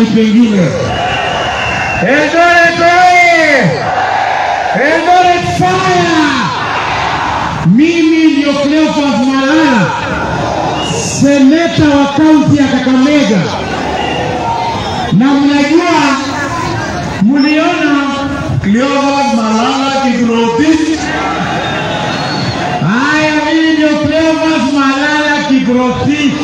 mahali pengine. Eldoret oye! Eldoret fire! Mimi ndio Cleophas Malala, seneta wa kaunti ya Kakamega, na mnajua, mliona Cleophas Malala Kiprotich. Haya, mimi ndio Cleophas Malala Kiprotich.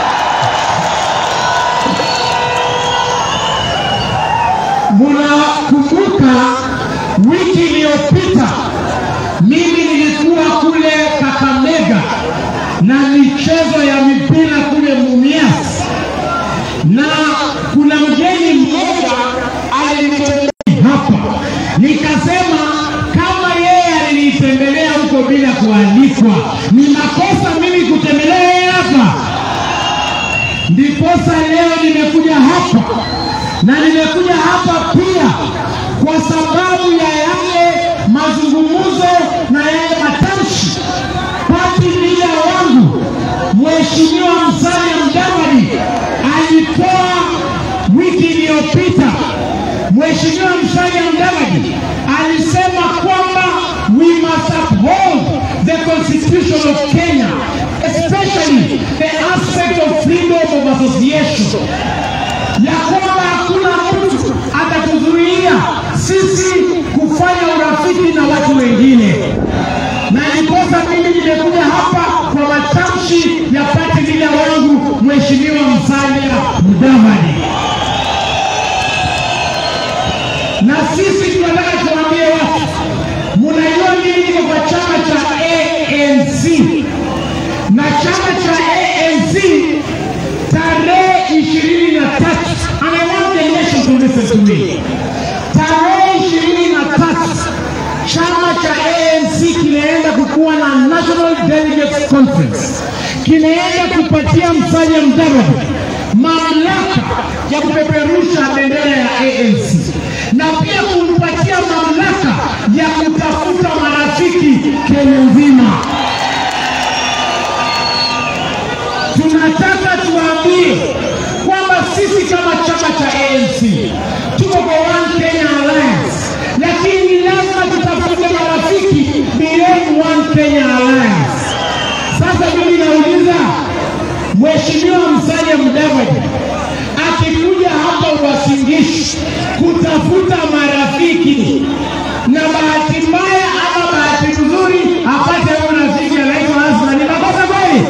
Munakumbuka wiki iliyopita mimi nilikuwa kule Kakamega na michezo ya mipira kule Mumias, na kuna mgeni mmoja alinitembelea hapa, nikasema kama yeye alinitembelea huko bila kualikwa, ni makosa mimi kutembelea yeye hapa. Ndiposa leo nimekuja hapa na nimekuja hapa pia kwa sababu ya yale mazungumzo na yale matamshi pati lida wangu Mheshimiwa Musalia Mudavadi alitoa wiki iliyopita. Mheshimiwa Musalia Mudavadi alisema kwamba we must uphold the constitution of Kenya especially the aspect of freedom of association ya kwamba hakuna mtu atatuzuia sisi kufanya urafiki na watu wengine, na ndiposa mimi nimekuja hapa kwa matamshi ya pati lila wangu Mheshimiwa Musalia Mudavadi, na sisi tunataka tuambie watu, mnajua mimi niko kwa chama cha ANC na chama cha ANC tarehe ishirini na tatu and I want the nation to listen to me. Tarehe ishirini na tatu chama cha ANC kinaenda kukuwa na National Delegates Conference, kinaenda kupatia Musalia Mudavadi mamlaka ya kupeperusha bendera ya ANC na pia kumpatia mamlaka ya kutafuta marafiki Kenya nzima. tunataka tuambie kwamba sisi kama chama cha ANC tuko kwa One Kenya Alliance, lakini ni lazima tutafute marafiki beyond One Kenya Alliance. Sasa mimi nauliza Mheshimiwa Musalia Mudavadi akikuja hapa Uasin-Gishu kutafuta marafiki na bahati mbaya ama bahati nzuri apate huyu rafiki anaitwa Asma, ni makosa kweli?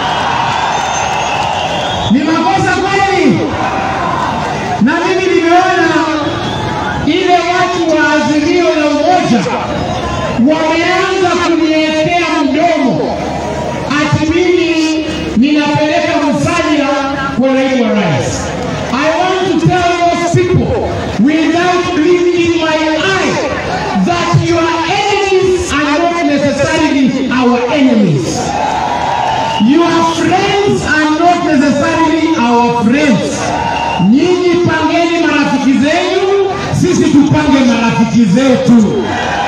ni makosa kweli? Na mimi nimeona ile watu wa Azimio la Umoja wameanza kuniwekea mdomo ati mimi ninapeleka Musalia kwa naibu wa rais. I want to tell those people without blinking my eye that your enemies are not necessarily our enemies. Your friends are not necessarily our friends. Nyinyi pangeni marafiki zenu, sisi tupange marafiki zetu.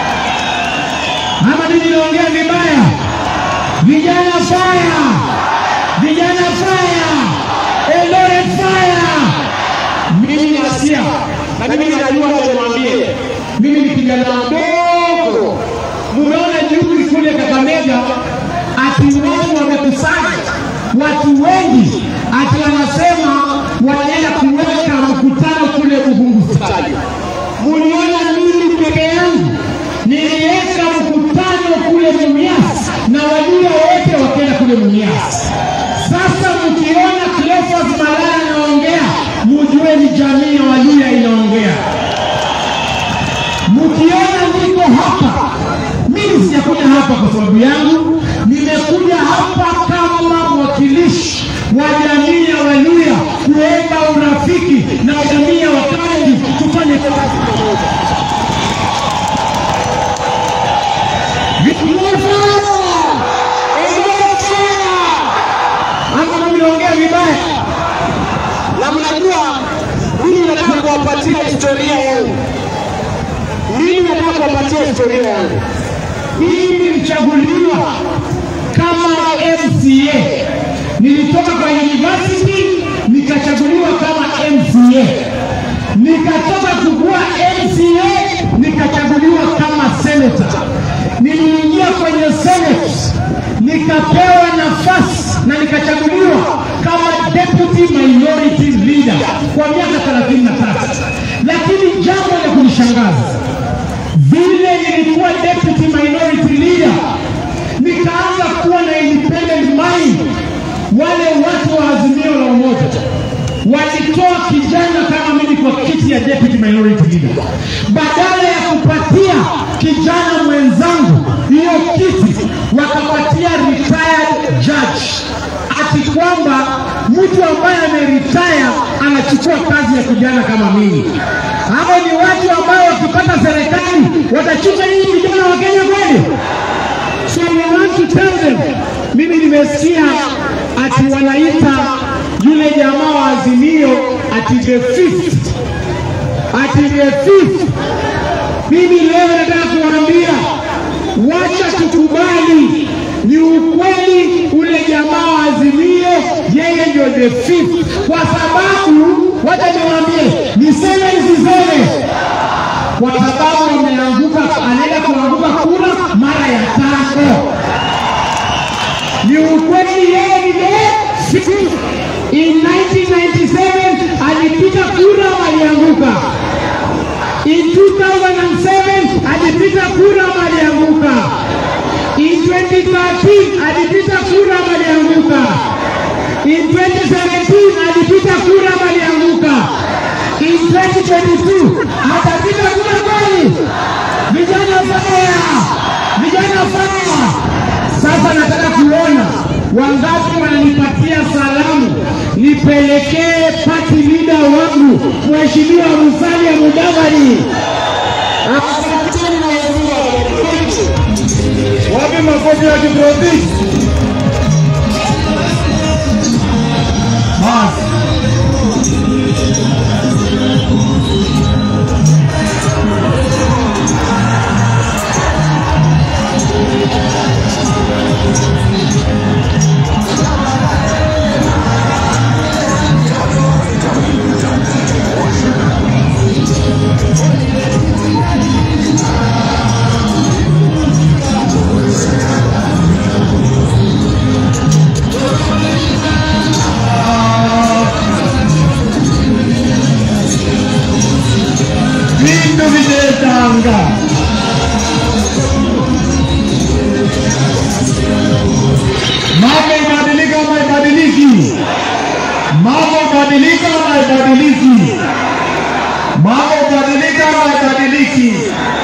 Ama mimi naongea vibaya? Vijana fire! Vijana fire! Eldoret fire! Mimi nasikia na mimi najua nimwambie, mimi ni kijana mdogo. Mumeona juzi kule Kakamega ati watu wamekusanya watu wengi, ati wanasema wanaenda kuweka mkutano kule Ubungu Stadium. Muliona mimi peke yangu niliweka mkutano kule Mumias na wajua wote wakaenda kule Mumias. Sasa mkiona Cleophas Malala anaongea, mujue ni jamii ya Waluya inaongea. Mkiona niko hapa, mimi sijakuja hapa kwa sababu yangu, nimekuja hapa kama mwakilishi wa jamii ya Waluya kuomba urafiki na jamii ya Wakalenjin tufanye kazi pamoja. Ama mimi naongea vibaya? na mnajua mimi nataka kuwapatia historia yangu. Mimi nataka kuwapatia historia yangu. Mimi nilichaguliwa kama MCA, nilitoka kwa university nikachaguliwa kama MCA. nikatoka kukuwa MCA nikachaguliwa kama senator. Niliingia kwenye senate nikapewa nafasi na nikachaguliwa kama deputy minority leader kwa miaka 33, lakini jambo la kunishangaza vile nilikuwa deputy minority leader nikaanza kuwa na independent mind. Wale watu wa Azimio la Umoja walitoa kijana kama mimi kwa kiti ya deputy minority leader, badala ya kupatia kijana mwenzangu hiyo kiti, wakapatia retired judge, ati kwamba mtu ambaye ameretire anachukua kazi ya kijana kama mimi. Hao ni watu ambao wakipata serikali watachuka hii vijana wa Kenya kweli? So we want to tell them, mimi nimesikia ati wanaita yule jamaa wa Azimio ati the fifth, ati the fifth. Mimi leo nataka kuwaambia, wacha tukubali, ni ukweli ule jamaa wa Azimio yeye ndio the fifth, kwa sababu wacha niwaambie, niseme nisiseme, kwa sababu ameanguka, anaenda kuanguka kura mara ya tano. Ni ukweli yeye ni the fifth. In 1997 alipita kura walianguka. In 2007 alipita kura walianguka. In 2013 alipita kura walianguka. In 2017 alipita kura walianguka. In 2022 atapita kura kweli? Vijana faya, vijana faya. Sasa nataka kuona wangapi wananipatia salamu nipelekee party leader wangu Mheshimiwa Musalia Mudavadi. Asanteni na Mungu awabariki. Wapi makofi ya Kiprotiki? Basi. Vindu vijetanga. Mambo ibadilika ama ibadiliki? Mambo ibadilika ama ibadiliki? Mambo ibadilika ama ibadiliki?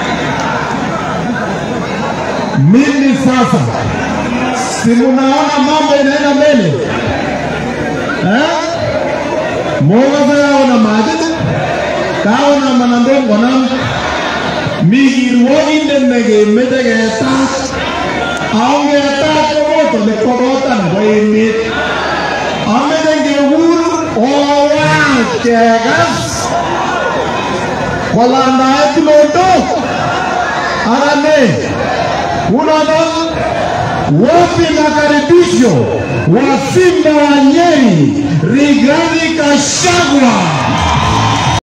Mimi sasa si munaona mambo inaenda mbele eh? Moga yaona maji kaona manandongo nam migirwogindet nekemeche ketat aongetat koboto nekokota nebo emet ameche ngekur owach kekas kolandae tulondok arane unoto wapi makaribisho wa Simba wa Nyeri Rigathi Gachagua